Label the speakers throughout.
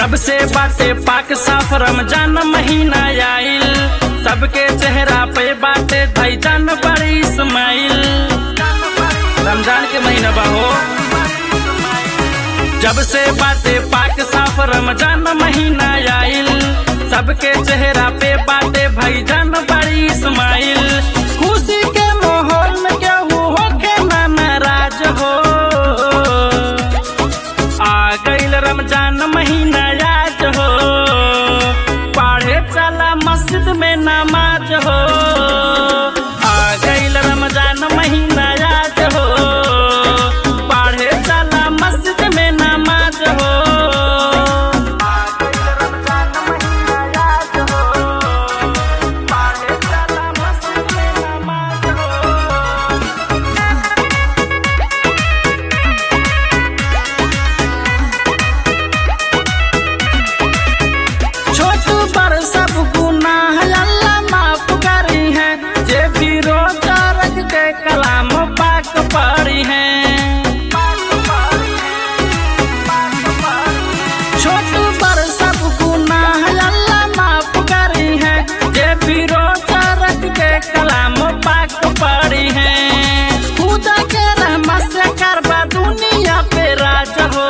Speaker 1: जब से बाटे पाक साफ रमजान महीना आइल सबके चेहरा पे बाटे धैजान बड़ी इस्माइल रमजान के महीना बहो जब से बाटे पाक साफ रमजान महीना आइल सबके चेहरा पे बाटे भैजान बड़ी इस्माइल खुशी के माहौल में केहू होके ना नाराज हो आ गईल रमजान महीना आज हो पढ़े चला मस्जिद में नमाज हो आ गईल रमजान महीना आज हो पढ़े चला मस्जिद में नमाज हो आ गईल रमजान महीना आज हो पढ़े चला मस्जिद में नमाज हो छोट बड़ सब गुनाह अल्लाह माफ करी है जे भी रोजा रख के कलाम पाक पढ़ी है छोट बड़ सब गुनाह अल्लाह माफ करी है जे भी रोजा रख के कलाम पाक पढ़ी है खुदा के रहमत से करबा दुनिया पे राज हो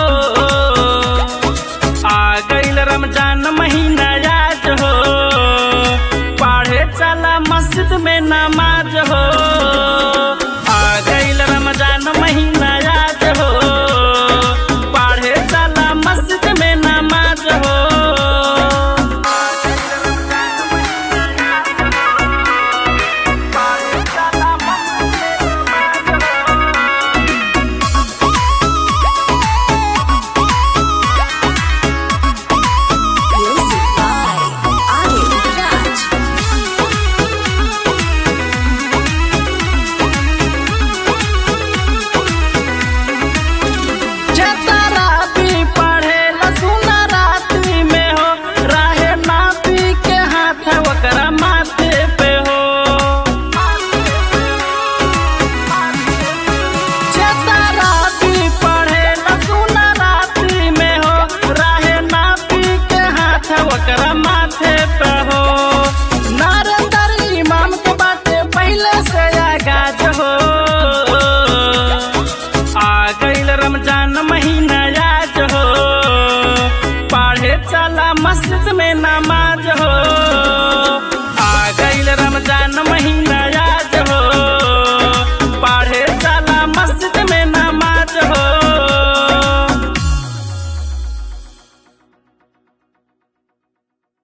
Speaker 1: आ गईल रमजान महीना आज हो पढ़े चला मस्जिद में नमाज हो आ गईल रमजान महीना आज हो पढ़े चला मस्जिद में नमाज हो पढ़े चला मस्जिद में नमाज हो
Speaker 2: Music by Arif Raj.
Speaker 1: चतरा भी पढ़े लसुना राती में हो राहे नाती के हाथ ओकरा माथे पे हो चतरा भी पढ़े लसुना राती में हो राहे नाती के हाथ ओकरा माथे पे हो नारंदर इमाम के बाटे पहले से आगाज हो आ गईल रमजान महीना आज हो पढ़े चला मस्जिद में नमाज हो आ गईल रमजान महीना